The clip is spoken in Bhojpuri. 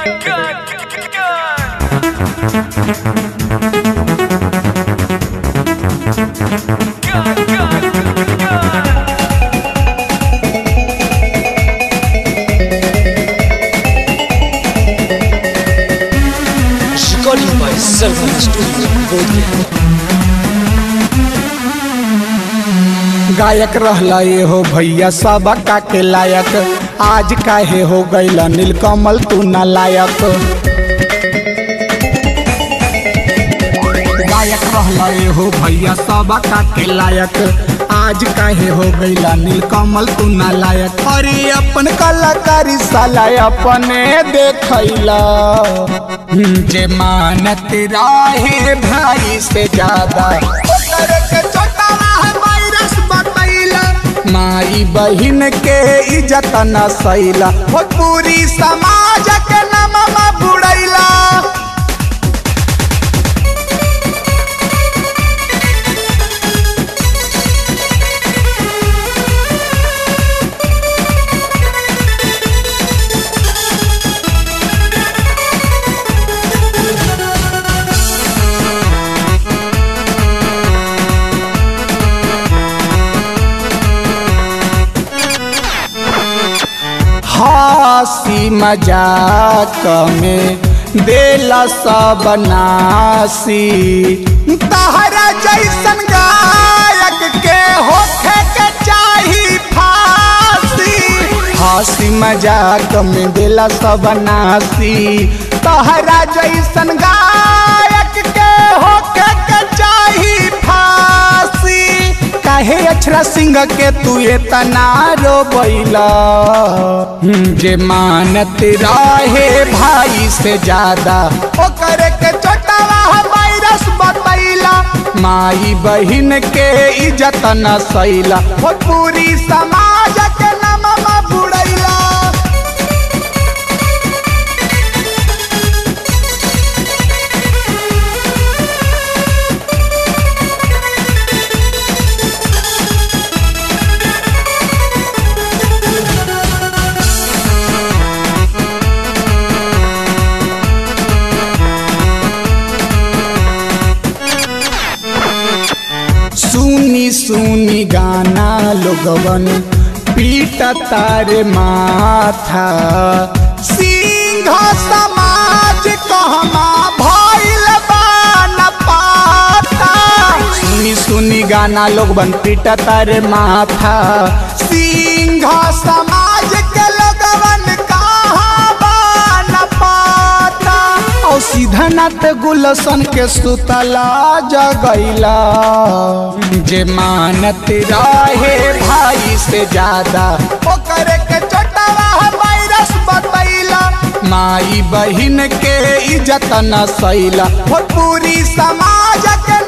Recording by Selvan Studio, Bodhgaya. गायक रहला ये हो भैया सब के लायक आज काहे हो गैला नीलकमल तू ना लायक गायक रहला ये हो भैया सब के लायक आज काहे हो गैला नीलकमल तू ना लायक अरे अपन कलाकारी साला अपने देखैला हम्म, जे मानत राहे भाई से ज्यादा ओकर के छोटा रहा वायरस बतैला माई बहिन के इज्जत न सैला हो पूरी समाज के नममा बुड़ैला हंसी मजाक में देला सब नासी तहरा जैसन गायक के होखे के चाही फांसी हंसी मजाक में देला सब नासी तहरा जैसन गायक के होखे के चाही फांसी काहे अक्षरा सिंह के तू इतना रोबैला हम्म, जे मानत रहे भाई से ज्यादा ओकर के छोटा वायरस बतैला माई बहिन के इज्जत न सैला हो पूरी समाज के नममा बुड़ैला सुनी सुनी गाना लोगवन पीट तारे माथा सिंह समाज कहमा भइल बान पाता सुनी सुनी गाना लोगवन पीट तारे माथा सिंह समाज के लोगवन कहाँ बान पाता और सीधा नाथ गुलशन के सुतला जगैला जे मानत रहे भाई से ज्यादा ओकर के छोटा वायरस बतैला माई बहिन के इज्जत न सैला हो पूरी समाज के